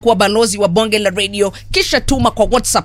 kuwa balozi wa bonge la radio kisha tuma kwa whatsapp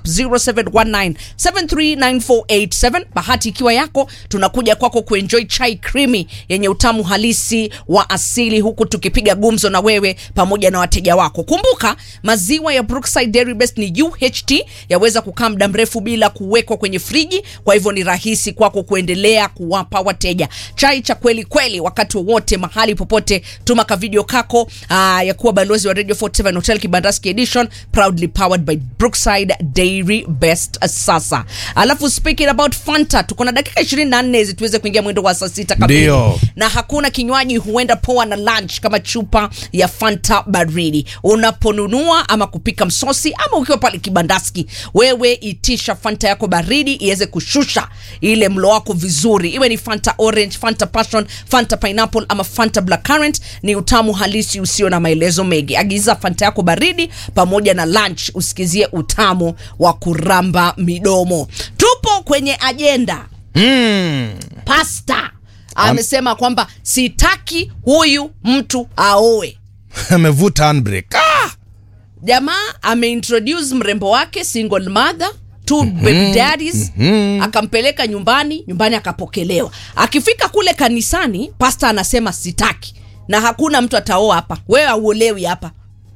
0719739487 bahati ikiwa yako tunakuja kwako kuenjoy chai krimi yenye utamu halisi wa asili huku tukipiga gumzo na wewe pamoja na wateja wako kumbuka maziwa ya brookside dairy best ni uht yaweza kukaa muda mrefu bila kuwekwa kwenye friji kwa hivyo ni rahisi kwako kuendelea kuwapa wateja chai cha kweli kweli wakati wowote mahali popote tuma ka video kako aa, ya kuwa balozi wa radio 47 hotel kibandaski edition proudly powered by brookside dairy best sasa alafu speaking about fanta tuko na dakika 24 hizi tuweze kuingia mwendo wa saa sita kamili Ndio. na hakuna kinywaji huenda poa na lunch kama chupa ya fanta baridi unaponunua ama kupika msosi ama ukiwa pale kibandaski wewe itisha fanta yako baridi iweze kushusha ile mlo wako vizuri iwe ni fanta orange fanta passion fanta pineapple ama fanta black currant ni utamu halisi usio na maelezo mengi agiza fanta yako baridi pamoja na lunch usikizie utamu wa kuramba midomo tupo kwenye ajenda mm. pasta amesema kwamba sitaki huyu mtu aoe amevuta handbrake ah! jamaa ameintroduce mrembo wake single mother two baby daddies akampeleka nyumbani nyumbani akapokelewa akifika kule kanisani pasta anasema sitaki na hakuna mtu ataoa hapa wewe auolewi hapa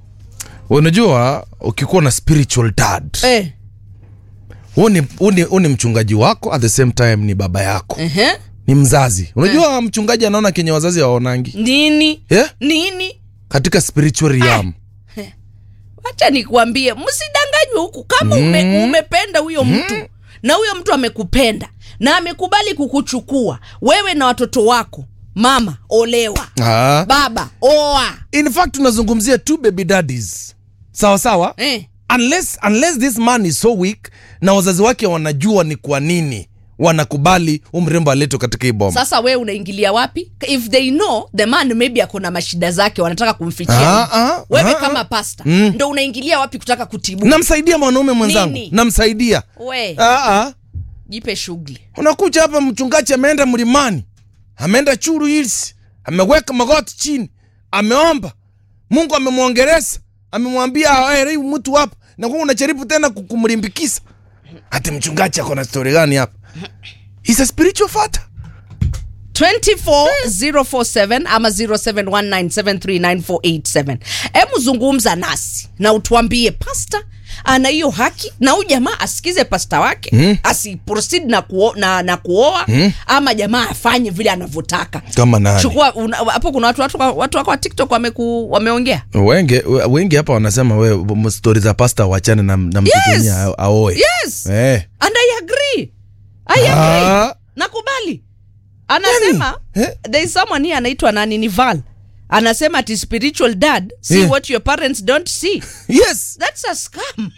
unajua ukikuwa na spiritual dad eh. huu ni, huu ni, huu ni mchungaji wako at the same time ni baba yako uh-huh. ni mzazi unajua mchungaji anaona kenye wazazi hawaonangi nini yeah? nini katika spiritual realm wacha nikuambie msidanganywe huku kama ume, umependa huyo mtu na huyo mtu amekupenda na amekubali kukuchukua wewe na watoto wako mama olewa ah. baba oa in fact tunazungumzia two baby daddies sawa sawa eh. unless, unless this man is so weak na wazazi wake wanajua ni kwa nini wanakubali umrembo aletwe katika hii boma sasa wewe unaingilia wapi if they know the man maybe ako na mashida zake wanataka kumfichia Ah, ah, wewe ah, kama pasta Mm. ndo unaingilia wapi kutaka kutibu namsaidia mwanaume mwenzangu Nini? namsaidia we ah, ah. jipe shughuli unakuja hapa mchungaji ameenda mlimani ameenda churu hills ameweka magoti chini ameomba mungu amemwongereza amemwambia aere mtu hapa na kwa unajaribu tena ku- kumlimbikisa hati mchungaji ako na stori gani hapa He's a spiritual father 24047 ama 0719739487 hebu zungumza nasi na utuambie pasta ana hiyo haki na huyu jamaa asikize pasta wake mm. asiproceed na, kuo, na, na kuoa mm. ama jamaa afanye vile anavyotaka kama nani chukua una- hapo kuna watu, watu, watu wako wa tiktok wameku, wameongea wengi wengi hapa wanasema we stori za pasta wachane na, na mtutumia yes. aoe yes eh. and i agree i agree Ah. nakubali anasema Yani, eh? there is someone here anaitwa nani ni val anasema ati spiritual dad see Yeah. what your parents don't see yes that's a scam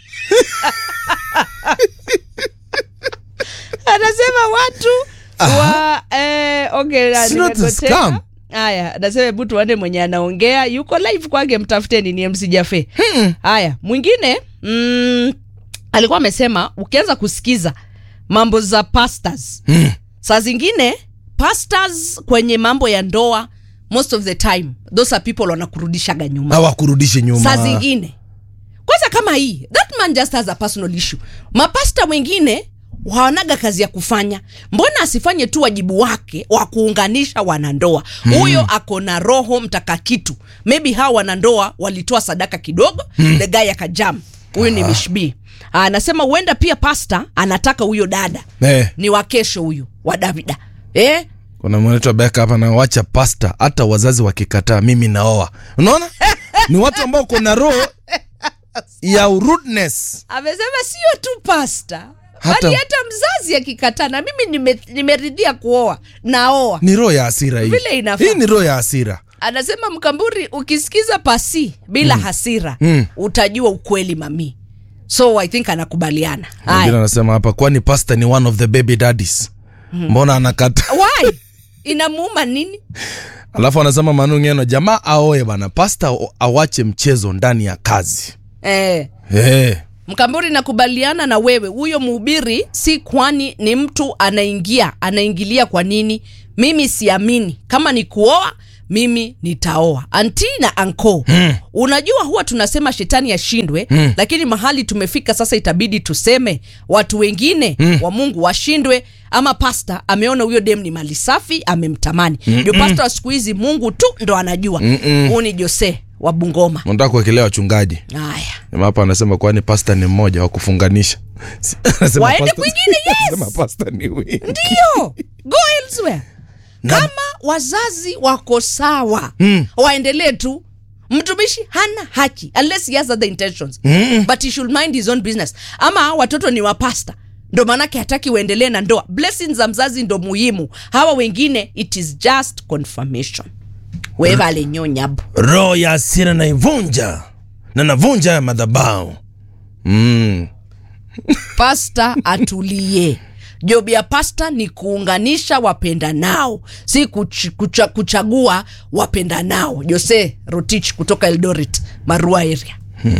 anasema watu wa eh, okay, na- It's not a nimepotea. scam. haya anasema hebu tuone mwenye anaongea yuko live kwake mtafuteni ni mc jafe haya mwingine mm, alikuwa amesema ukianza kusikiza mambo za pastors mm. saa zingine pastors kwenye mambo ya ndoa most of the time those are people wanakurudishaga nyuma hawakurudishe nyuma saa zingine kwanza kama hii that man just has a personal issue mapasta wengine hawanaga kazi ya kufanya mbona asifanye tu wajibu wake wa kuunganisha wanandoa huyo mm. ako na roho mtakakitu maybe hawa wanandoa walitoa sadaka kidogo mm. the guy akajam huyu ni mishbi anasema huenda pia pasta anataka huyo dada eh. ni wa kesho huyu wa davida eh? kuna mwenetu beka hapa nawacha pasta hata wazazi wakikataa mimi naoa unaona ni watu ambao kuna roho ya rudeness amesema sio tu pasta Hata- bali hata mzazi akikataa na mimi nime- nimeridhia kuoa naoa ni roho ya hasira hii Vile inafaa. hii ni roho ya hasira anasema mkamburi ukisikiza pasi bila hasira Mm. utajua ukweli mami so i think anakubaliana mwingine Haya. anasema hapa kwani pasta ni one of the baby daddies mbona anakata why inamuuma nini alafu anasema manu ngeno jamaa aoe bana pasta o- awache mchezo ndani ya kazi eh. hey. mkamburi nakubaliana na wewe huyo mhubiri si kwani ni mtu anaingia anaingilia kwa nini mimi siamini kama ni kuoa mimi nitaoa anti na anko hmm. unajua huwa tunasema shetani ashindwe hmm. lakini mahali tumefika sasa itabidi tuseme watu wengine hmm. wa mungu washindwe ama pasta ameona huyo dem ni mali safi amemtamani ndio pasta wa siku hizi mungu tu ndo anajua huu ni jose wa bungoma nataka kuwekelea wachungaji haya Jamaa hapa anasema kwani pasta ni mmoja wa kufunganisha Anasema Waende pasta- kwingine, yes! Anasema pasta ni wengi ndio go elsewhere kama wazazi wako sawa mm. waendelee tu mtumishi hana haki unless he has other intentions mm. but he should mind his own business ama hawa watoto ni wapasta ndo maanake hataki uendelee na ndoa blessings za mzazi ndo muhimu hawa wengine it is just confirmation wevalenyonyabo roho ya asira naivunja na navunja ya madhabao mm. pasta atulie job ya pasta ni kuunganisha wapenda nao si kuch, kucha, kuchagua wapenda nao jose rotich kutoka eldoret marua area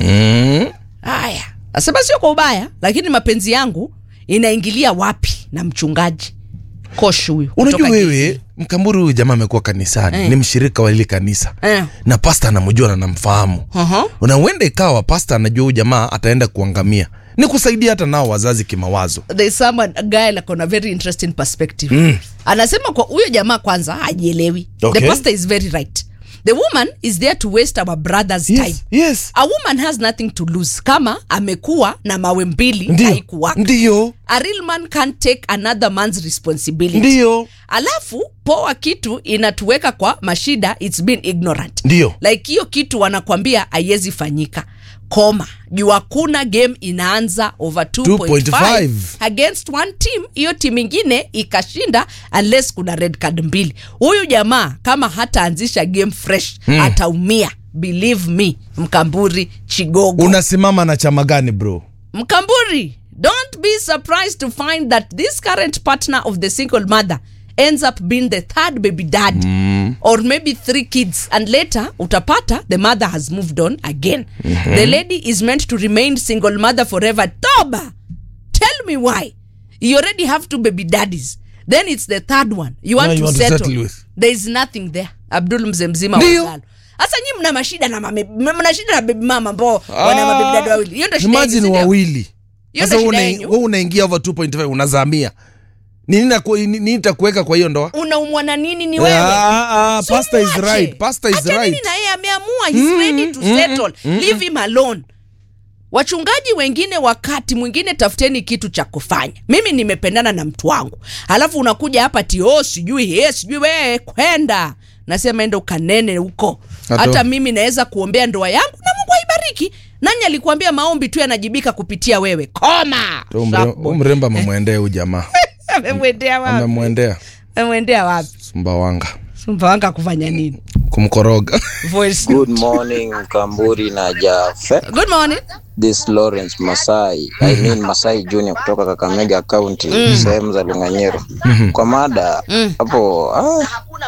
Mm. haya nasema sio kwa ubaya lakini mapenzi yangu inaingilia wapi na mchungaji kosh huyu unajua kutoka wewe mkamburu huyu jamaa amekuwa kanisani Eh. ni mshirika wa ile kanisa Eh. na pasta anamjua na namfahamu Uh-huh. na huenda ikawa pasta anajua huyu jamaa ataenda kuangamia ni kusaidia hata nao wazazi kimawazo there's someone a guy like on a very interesting perspective mm. anasema kwa huyo jamaa kwanza hajielewi Okay. the pastor is very right the woman is there to waste our brother's time yes, yes. a woman has nothing to lose kama amekuwa na mawe mbili ndio haikuwaka ndio a real man can't take another man's responsibility ndio alafu poa kitu inatuweka kwa mashida its been ignorant Ndio. like hiyo kitu wanakwambia haiwezi fanyika koma juu hakuna game inaanza over 2.5 2.5. against one team hiyo timu ingine ikashinda unless kuna red card mbili huyu jamaa kama hataanzisha game fresh hmm. ataumia believe me mkamburi chigogo unasimama na chama gani bro Mkamburi, don't be surprised to find that this current partner of the single mother ends up being the third baby dad or maybe three kids and later utapata the mother has moved on again the lady is meant to remain single mother forever toba tell me why you already have two baby daddies then it's the third one you want, Now you to, want to settle. settle with. there is nothing there abdul mzee mzima Ndio. wagalo sasa nyi mna mashida na mame, mna shida na baby mama ambao wana mababy dad wawili hiyo ndio shida yenu, imagine si ndio? wawili Hiyo sasa ndio una- shida yenyu. wewe unaingia over 2.5 unazamia nini naku- ni- nini itakuweka kwa hiyo ndoa unaumwa na nini ni wewe Ah, ah, So pastor is muache. right pastor is Acha nini right na yeye ameamua he's ready to settle leave him alone wachungaji wengine wakati mwingine tafuteni kitu cha kufanya mimi nimependana na mtu wangu alafu unakuja hapa tio sijui ye sijui wee kwenda nasema enda ukanene huko Ato. hata mimi naweza kuombea ndoa yangu na mungu aibariki nani alikuambia maombi tu yanajibika kupitia wewe koma Tu umre- Sharp boy. umrembo amemwendea huyu jamaa amemwendea wapi amemwendea amemwendea wapi sumbawanga sumbawanga kufanya nini kumkoroga voice Good morning, Kamburi na Jafe. good morning This Lawrence Masai, I mean Masai Junior kutoka Kakamega County, sehemu za Lunganyero. Kwa mada hapo, ah,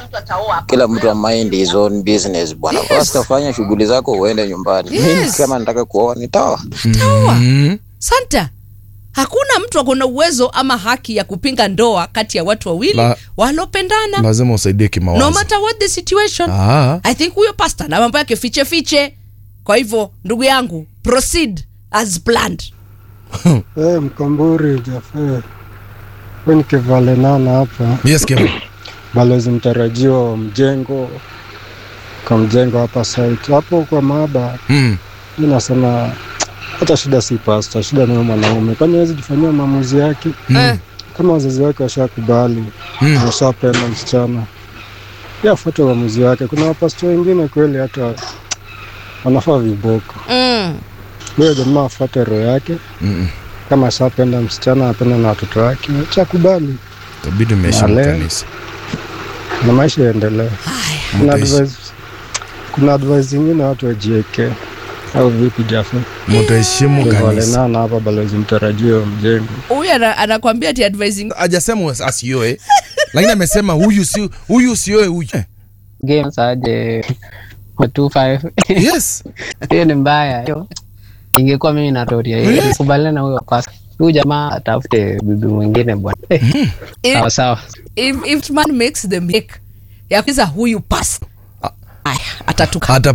kila mtu mind his own business bwana. Basta fanya shughuli zako uende nyumbani. Mimi Yes. kama nataka kuoa nitaoa. taua Mm. santa hakuna mtu akona uwezo ama haki ya kupinga ndoa kati ya watu wawili La- walopendana lazima usaidie no kimawazo matter what the situation Ah. i think huyo pasta na mambo yake fiche fiche kwa hivyo ndugu yangu proceed as planned Hey, Mkamburi Jafe, we ni Kevalenana hapa, yes Kevin. balozi mtarajiwa wa mjengo kwa mjengo hapa site hapo kwa maaba. Mm. Mi nasema hata shida si pasta, shida ni huyo mwanaume, kwani hawezi jifanyia maamuzi yake Eh, kama wazazi wake washakubali, Mm. washapenda msichana, pia afuate uamuzi wake. Kuna wapasta wengine kweli hata wanafaa viboko. mm. Huyo jamaa afuate roho yake, Mm. kama ashapenda msichana, apenda na watoto wake, chakubali Itabidi umeheshimu Wale. kanisa na maisha yaendelee. haya Kuna Mutaishi- advice, kuna advice zingine watu wajieke au vipi Jafe? mutaheshimu kanisa Walenana hapa balozi mtarajio wa mjengo. huyu ana- anakwambia ti advising ajasema asioe lakini amesema huyu si huyu sioe huyu Eh, games aje wa 25 yes hiyo ni mbaya hiyo ingekuwa mimi natoria hiyo kubaliana na huyo kwasa huyu jamaa atafute bibi mwingine bwana Eh, sawa sawa if, if man makes the mistake ya kuiza huyu pasta Haya, atatuka Ata